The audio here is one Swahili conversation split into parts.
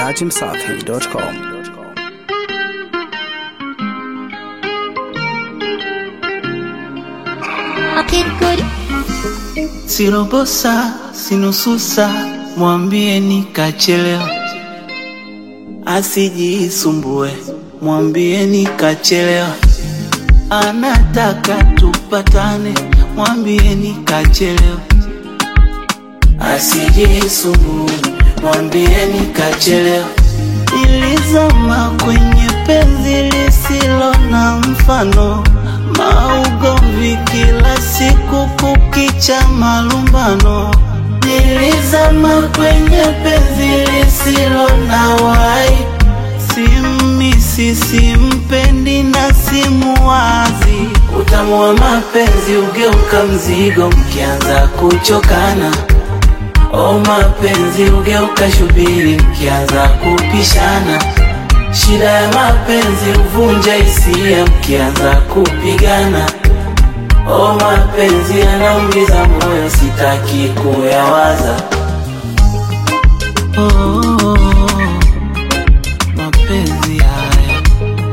dachimsafi.com. Sirobosa sinususa, mwambie nikachelewa, asijisumbue, mwambie nikachelewa, anataka tupatane, mwambie nikachelewa, asijisumbue, mwambie nikachelewa. Nilizama kwenye penzi lisilo na mfano, maugomvi kila siku, kukicha malumbano. Nilizama kwenye penzi lisilo na wai, simisi, simpendi na simuwazi. Utamu wa mapenzi ugeuka mzigo mkianza kuchokana. O mapenzi ugeuka shubiri mkianza kupishana. Shida ya mapenzi huvunja hisia mkianza kupigana. O mapenzi yanaumiza moyo, sitaki kuyawaza. Oh, oh, oh, mapenzi haya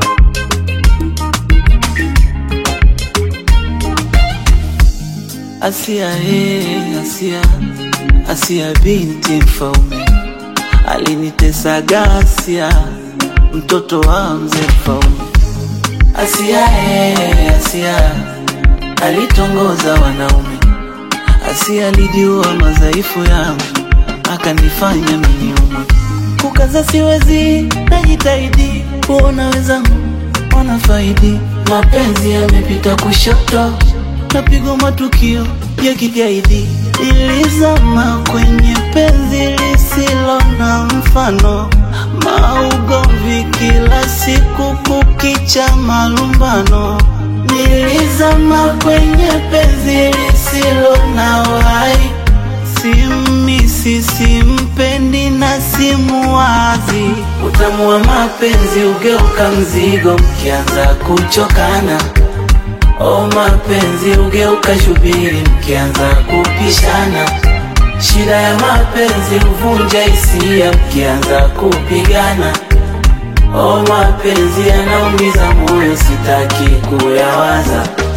Asia, hey, Asia, Asia binti mfaume alinitesa gasia, mtoto wa mzee mfaume. Asia, hey, Asia alitongoza wanaume. Asia alijiua madhaifu yangu, akanifanya miniumwe. Kukaza siwezi, najitahidi kuona wenzangu wanafaidi. Mapenzi yamepita kushoto, napigwa matukio ya kigaidi. Nilizama kwenye penzi lisilo na mfano, maugomvi kila siku, kukicha malumbano. Nilizama kwenye penzi lisilo na wai, simisi, simpendi na simuwazi. Utamu wa mapenzi ugeuka mzigo mkianza kuchokana. O mapenzi ugeuka shubiri mkianza kupishana. Shida ya mapenzi huvunja hisia mkianza kupigana. O mapenzi yanaumiza moyo, sitaki kuyawaza.